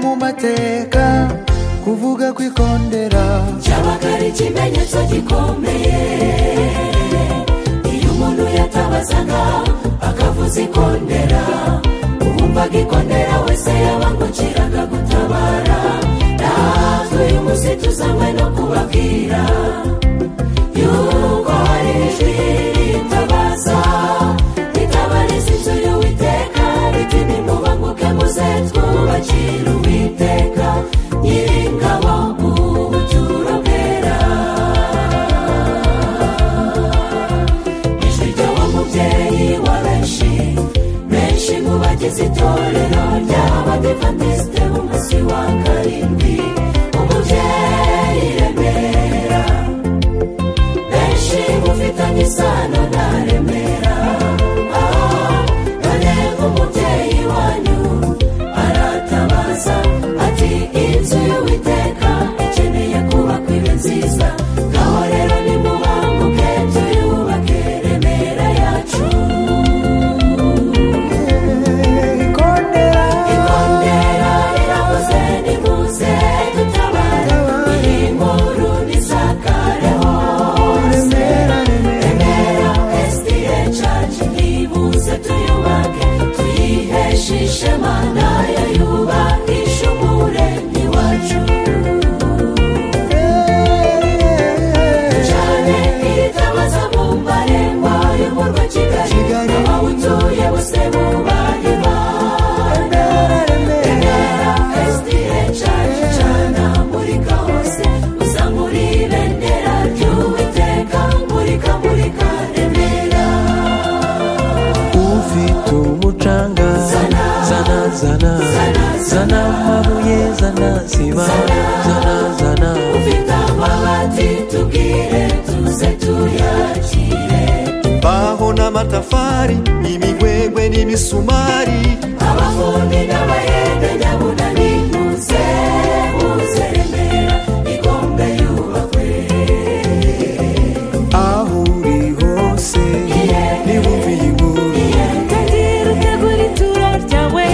mu mateka kuvuga kwikondera cyabaga ari ikimenyetso gikomeye iyo umuntu yatabazaga akavuza ikondera uwumvaga ikondera wese yabangukiraga gutabara natwe uyu munsi tuzanywe no kubabwira yuko hari ijwi ritabaza ritabariza inzu y'uwiteka riti nimubanguke muze twubakire uwiteka nyiringabo ubuturo bwera ijwi ry'uwo mubyeyi wa benshi benshi mu bagize itorero ry'abadivantisite umunsi wa karindwi umubyeyi remera benshi mufitanye isano na remera Ah, none nk'umubyeyi wanyu aratabaza ati inzu y'uwiteka ikeneye kubakwa ibe nziza ngaho rero nimubanguke tuyubake remera yacu ikondera ikondera riravuze nimuze dutabare iyi nkuru nisakareho remera remera remera esitire caci nibuze tuyubake tuyiheshe ishema nayo yubakisha umuremyi wacu ducane iritabaza mu marembo y'umurwa kigali Kigali. abawutuye bose bubahe imana remera esitire caci cana murika hose uzamura ibendera ry'uwiteka murika murika remera ufite umucanga Zana. zana zana Zana, zana zana. amabuye zana siba Zana. zana zana ufite amabati tubwire tuze tuyakire imbaho n'amatafari imigwegwe n'imisumari abafundi n'abayede nyabunani muze muze remera igombe yubakwe aho uri hose Iye. nibumve iyi nkuru Ukagira utegura ituro ryawe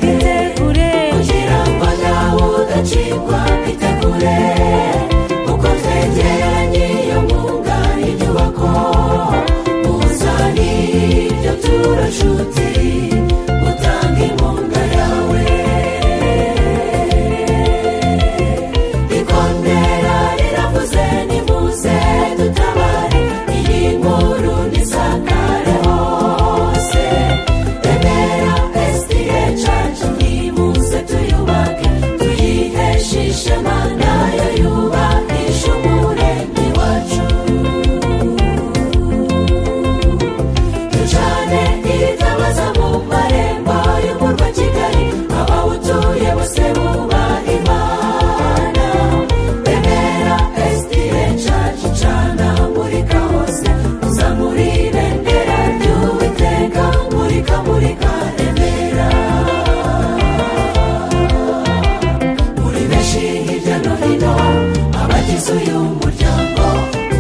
ritegure kugira ngo nawe udacikwa bitegure uko twegeranye iyo mwuga y'inyubako uzane ibyo turo nshuti utange inkunga yawe ikondera riravuze nimuze dutabare iyi nkuru nisakare hose remera esitire cacu nimuze tuyubake tuyiheshe ishema nayo yubakisha umuremyi wacu ducane iritabaza mu marembo y'umurwa kigali abawutuye bose bubaha imana remera esitire cacu cana murika hose uzamura ibendera ry'uwiteka murika murika remera muri benshi hirya no hino abagize uyu muryango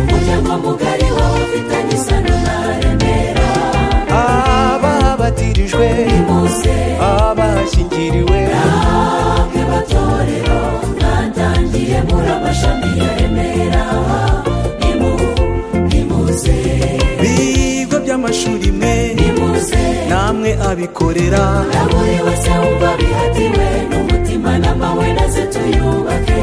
umuryango mugari w'abafitanye isano na remera ababatirijwe muze abashyingiriwe namwe matorero mwatangiye muri amashami ya remera nimu nimuze bigo by'amashuri mwe nimuze namwe abikorera na buri wese wumva bihatiwe n'umutima n'amahwe naze tuyubake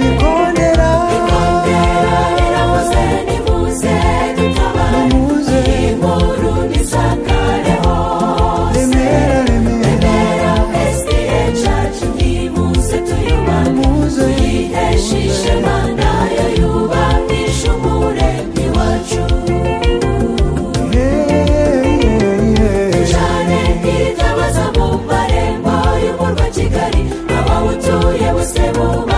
ikondera ikondera riravuze nimuze dutabare Nimuze. iyi nkuru nisakare hose remera remera remera esitire cacu nimuze tuyubake Muze. tuyiheshe ishema nayo yubakisha umuremyi wacu ducane iritabaza mu marembo y'umurwa kigali abawutuye bose buba